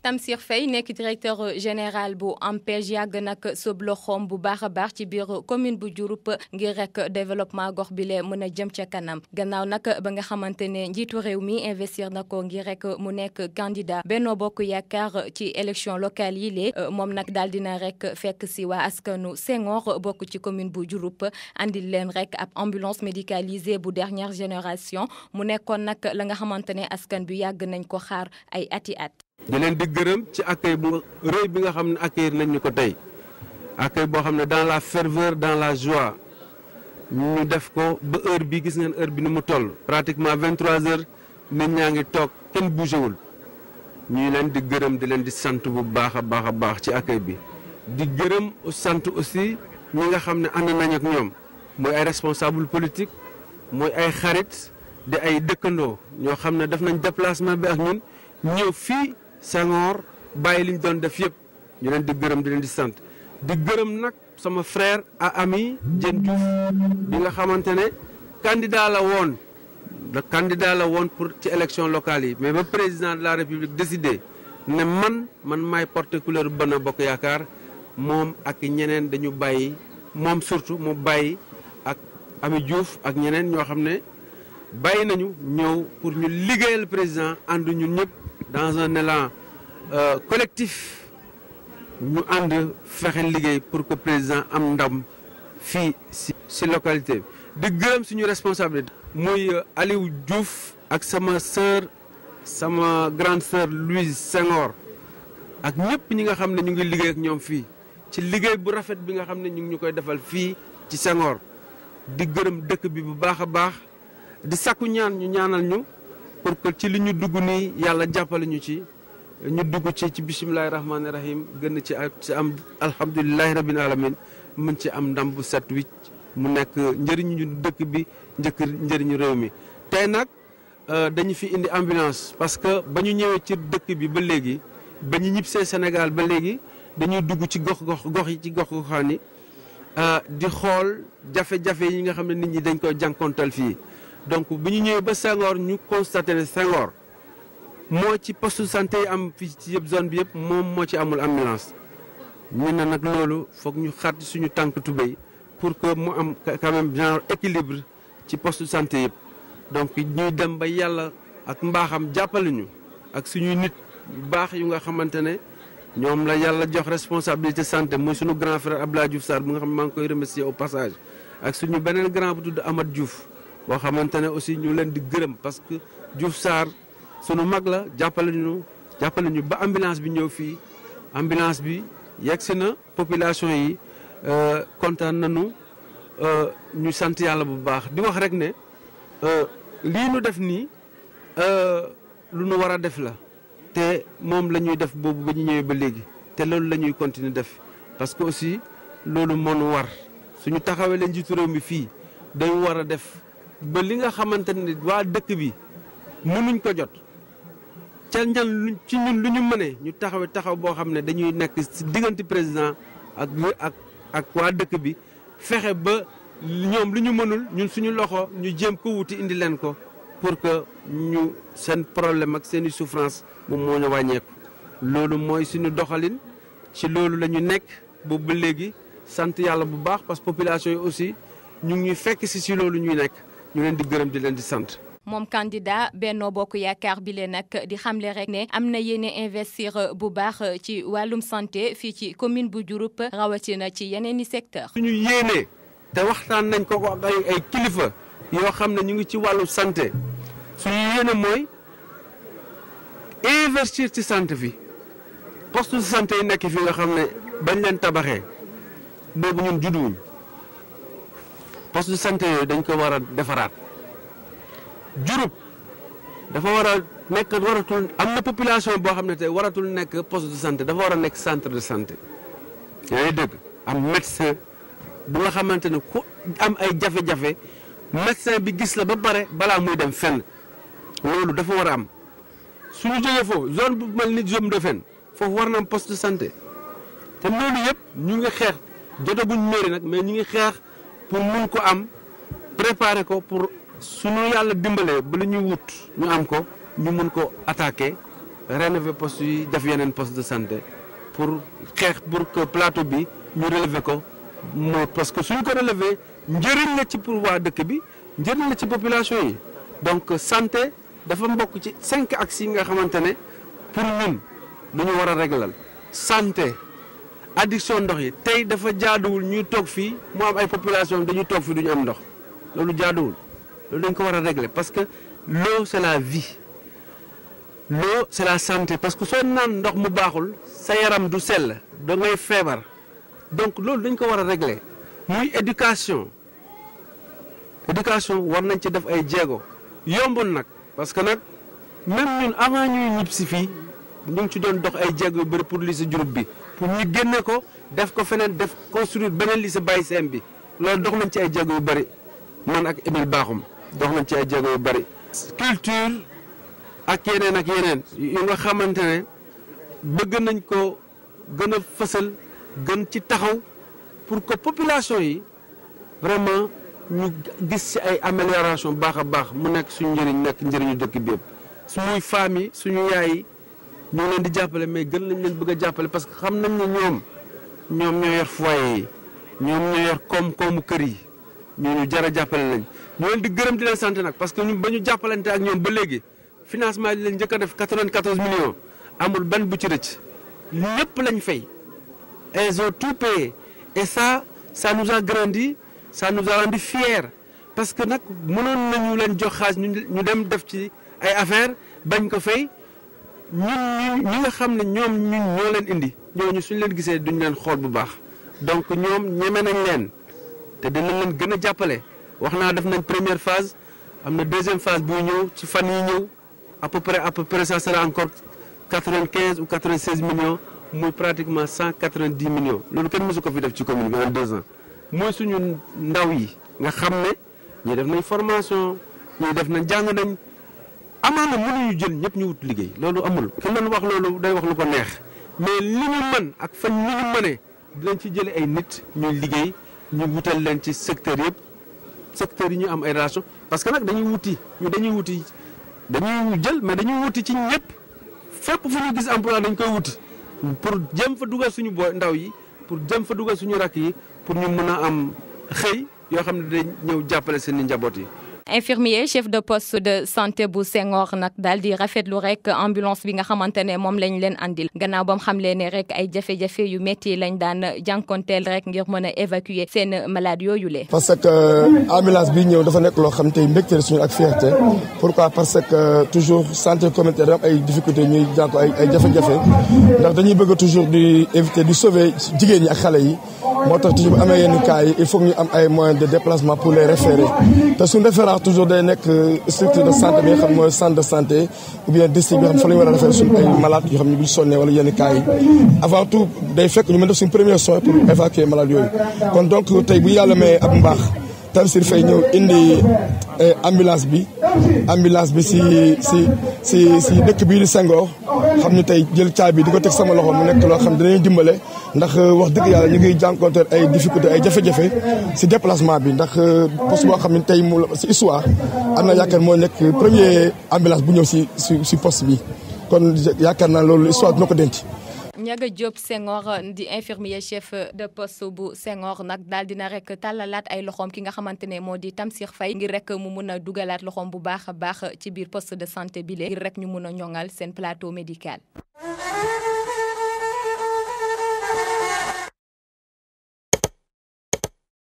Tamsir Faye nekk directeur général bu AMPEJ yàgg nag sëb loxoom bu baax a baax ci biir commune bu Diouroup ngir rek développement gox bi lee mën a jëm ca kanam gannaaw nag ba nga xamante ne njiitu réew mi investir na ko ngir rek mu nekk candidat Benno Bokk Yaakaar ci élection locale yi lee moom nag daal dina rek fekk si waa askanu Senghor bokk ci commune bu Diouroup andil leen rek ab ambulance médicalisée bu dernière génération mu nekkoon nag la nga xamante ne askan bi yàgg nañ ko xaar ay ati at. di leen di gërëm ci accueil bu rëy bi nga xam ne accueillir nañ ñu ko tey accueil boo xam ne dans la ferveur dans la joie ñu def ko ba heure bi gis ngeen heure bi ni mu toll pratiquement 23 heures nit ñaa ngi toog kenn bougé wul ñuy leen di gërëm di leen di sant bu baax a baax a baax ci accueil bi di gërëm sant aussi ñi nga xam ne ànd nañ ak ñoom mooy ay responsable politique mooy ay xarit di ay dëkkandoo ñoo xam ne def nañ déplacement bi ak ñun ñëw fii Senghor bàyyi li ñu doon def yëpp ñu leen di gërëm di leen di sant di gërëm nag sama frère a ami Diène Diouf bi nga xamante ne candidat la woon le candidat la woon pour ci élection locale yi mais ba président de la république décidé ne man man maay porter couleur Benno Bokk Yaakaar moom ak ñeneen dañu bàyyi moom surtout mu bàyyi ak ami Diouf ak ñeneen ñoo xam ne bàyyi nañu ñëw pour ñu liggéeyal président ànd ñun ñëpp dans un élan collectif ñu ànd fexe liggéey pour que président am ndam fii si si localité bi di gërëm suñu responsabilité muy Aliou Diouf ak sama sœur sama grande sœur Louise Senghor ak ñëpp ñi nga xam ne ñu ngi liggéey ak ñoom fii ci liggéey bu rafet bi nga xam ne ñu ngi ñu koy defal fii ci Senghor di gërëm dëkk bi bu baax a baax di sakku ñaan ñu ñaanal ñu pour que ci li ñu dugg nii yàlla jàppale ñu ci ñu dugg ci ci bisimilahi rahmaani rahim gën ci ci am alhamdulilahi rabbil alamin mën ci am ndam bu set wicc mu nekk njëriñu dëkk bi njëkk njëriñu réew mi. tey nag dañu fi indi ambulance parce que ba ñu ñëwee ci dëkk bi ba léegi ba ñu ñibbisee Sénégal ba léegi dañuy dugg ci gox gox gox yi ci gox goxaan yi di xool jafe-jafe yi nga xam ne nit ñi dañ koy jànkoontal fii. donc bu ñu ñëwee ba Senghor ñu constaté ne Senghor moo ci poste santé yi am fii ci yëpp zone bi yëpp moom moo ci amul ambulance ñu ne nag loolu foog ñu xar ci suñu tànk tubéy pour que mu am quand même genre équilibre ci poste santé yëpp donc ñuy dem ba yàlla ak mbaaxam jàppale ñu ak suñuy nit yu baax yu nga xamante ne ñoom la yàlla jox responsabilité santé muy suñu grand frère Abdoulaye Diouf Sarr bu nga xam ne maa ngi koy remercier au passage ak suñu beneen grand bu tudd Amath Diouf boo xamante ne aussi ñu leen di gërëm parce que Diouf Sarr sunu mag la jàppale ñu jàppale ñu ba ambulance bi ñëw fii ambulance bi yegg si na population yi kontaan nañu ñu sant yàlla bu baax di wax rek ne lii nu def nii lu nu war a def la te moom la ñuy def boobu ba ñu ñëwee ba léegi te loolu la ñuy continuer def parce que aussi loolu moo nu war suñu taxawee leen njiitu réew mi fii dañu war a def ba li nga xamante ne waa dëkk bi mënuñ ko jot ca ñan lu ci ñun lu ñu mënee ñu taxawe taxaw boo xam ne dañuy nekk ci diggante président ak ak ak waa dëkk bi fexe ba ñoom lu ñu mënul ñun suñu loxo ñu jéem ko wuti indi leen ko pour que ñu seen problème ak seen i souffrance moom moo ñu wàññeeku. loolu mooy suñu doxalin ci loolu la ñu nekk boobu ba léegi sant yàlla bu baax parce que population yi aussi ñu ngi ñuy fekk si si loolu ñuy nekk ñu leen di gërëm di leen di sant. moom candidat Benno Bokk Yaakaar bi leen nag di xamle rek ne am na yéene investir bu baax ci wàllum santé fii ci commune bu Diouroup rawatina ci yeneen i secteur suñu yéene te waxtaan nañ ko ak ay ay kilifa yoo xam ne ñu ngi ci wàllu santé suñu yéene mooy investir ci santé fi poste de santé yi nekk fi nga xam ne bañ leen tabaxee boobu ñun judduwuñ poste de santé yooyu dañ ko war a defaraat. Diouroup dafa war a nekk waratul am na population boo xam ne tey waratul nekk poste de santé dafa war a nekk centre de santé yaa ngi dëgg am médecin bu nga xamante ne ku am ay jafe-jafe médecin bi gis la ba pare balaa muy dem fenn loolu dafa war a am suñu jógee foofu zone bu mel ni zone de fen foofu war na am poste de santé te loolu yëpp ñu ngi xeex jotaguñ mairie nag mais ñu ngi xeex pour mun ko am préparer ko pour suñu yàlla dimbalee ba lu ñuy wut ñu am ko ñu mun ko attaqué rénover poste yi def yeneen poste de santé pour xeex pour que plateau bi ñu relever ko moo parce que suñ ko relever njëriñ la ci pour waa dëkk bi njëriñ la ci population yi donc santé dafa mbokk ci cinq axes yi nga xamante ne pour ñun lu ñu war a réglal santé addiction ndox yi tey dafa jaaduwul ñuy toog fii mu am ay population dañuy toog fii du ñu am ndox loolu jaaduwul loolu dañ ko war a régler parce que l'eau c'est la vie l'eau c'est la santé parce que soo naan ndox mu baaxul sa yaram du sell da ngay feebar donc loolu dañ ko war a régler muy éducation éducation war nañ ci def ay jéego yombul nag parce que nag même ñun avant ñuy ñib si fii ñu ngi ci doon dox ay jéego yu bëri pour lycée Diouroup bi pour ñu génne ko def ko feneen def construire beneen lycée Baye Sène bi loolu dox nañ ci ay jéego yu bëri man ak Émile Bakhoum dox nañ ci ay jéego yu bëri. culture ak yeneen ak yeneen yu nga xamante ne bëgg nañ ko gën a fësal gën ci taxaw pour que population yi vraiment ñu gis ci ay amélioration baax a baax mu nekk suñu njëriñ nekk njëriñu dëkk bi yëpp suñuy famille suñu yaay yi ñu ngi leen di jàppale mais gën lañ leen bëgg a jàppale parce que xam nañ ne ñoom ñoom ñoo yor foyer yi ñoom ñoo yor koom-koomu kër yi ñooñu jar a jàppale lañ ñu leen di gërëm di leen sant nag parce que ñun ba ñu jàppalante ak ñoom ba léegi financement yi leen njëkk a def 94 millions amul benn bu ci rëcc ñëpp lañ fay elles ont tout payé et ça ça nous a grandi ça nous a rendu fiers parce que nag mënoon nañu leen jox xaalis ñu dem def ci ay affaires bañ ko fay ñun ñi nga xam ne ñoom ñun ñoo leen indi ñooñu suñ leen gisee duñ leen xool bu baax donc ñoom ñeme nañ leen te dinañ leen gën a jàppale wax naa def nañ première phase am na deuxième phase buy ñëw ci fan yi ñëw à peu près à peu près ça sera encore quatre-vingt-quinze ou quatre-vingt-seize millions muy pratiquement cent quatre-vingt-dix millions loolu kenn mësu ko fi def ci commune bi en deux ans mooy suñu ndaw yi nga xam ne ñii def nañ formation ñii def nañ jàng nañ amaana mënuñu jël ñëpp ñu wut liggéey loolu amul ki leen wax loolu day wax lu ko neex mais li ñu mën ak fan li ñu mënee dinañ ci jële ay nit ñuy liggéey ñu wutal leen ci secteur yëpp secteur yi ñu am ay relation parce que nag dañuy wuti ñu dañuy wuti dañuy jël mais dañuy wuti ci ñëpp fépp fu ñu gis emploi dañ koy wuti pour jëm fa dugal suñu booy ndaw yi pour jëm fa dugal suñu rakk yi pour ñu mën a am xëy yoo xam ne dañ ñëw jàppale seen i njaboot yi. infirmier chef de poste de santé bu Senghor nag daal di rafetlu rek ambulance bi nga xamante ne moom lañ leen andil gannaaw ba mu xamle ne rek ay jafe-jafe yu métti lañ daan jànkonteel rek ngir mën a évacuer seen malade yooyu le parce que ambulance bi ñëw dafa nekk loo xam tey mbégte suñu ak fierté pourquoi parce que toujours santé communautaire am ay difficultés ñuy jànko ay ay jafe-jafe ndax dañuy bëgg toujours di éviter di sauver jigéen ñi ak xale yi moo tax toujours bu amee yenn cas yi il faut ñu am ay moyens de déplacement pour les référer te suñu référence toujours day nekk structure de santé bi nga xam mooy centre de santé ou bien district bi nga xam fa la ñu war a référer suñu ay malades yoo xam ne bu ñu sonnee wala yenn cas yi avant tout day fekk ñu mën def suñu premier soin pour évacuer malades yooyu kon donc tey bu yàlla may ab mbaax Tamsir Faye ñëw indi ambulance bi ambulance bi si si si si dëkk bii di Senghor xam ni tey jël caabi di ko teg sama loxo mu nekk loo xam dinañu dimbale ndax wax dëgg yàlla ñu ngi jànkonteel ay difficulté ay jafe-jafe si déplacement bi ndax poste boo xam ne tey mu si histoire am na yaakaar moo nekk premier ambulance bu ñëw si si si poste bi kon yaakaar naa loolu histoire dina ko denc. Ndiaga Diop Senghor di infirmier chef de poste bu Senghor nag daal dina rek tàllalaat ay loxoom ki nga xamante ne moo di Tamsir Faye ngir rek mu mun a dugalaat loxoom bu baax a baax ci biir poste de santé bi ngir rek ñu mun a ñoŋal seen plateau médical.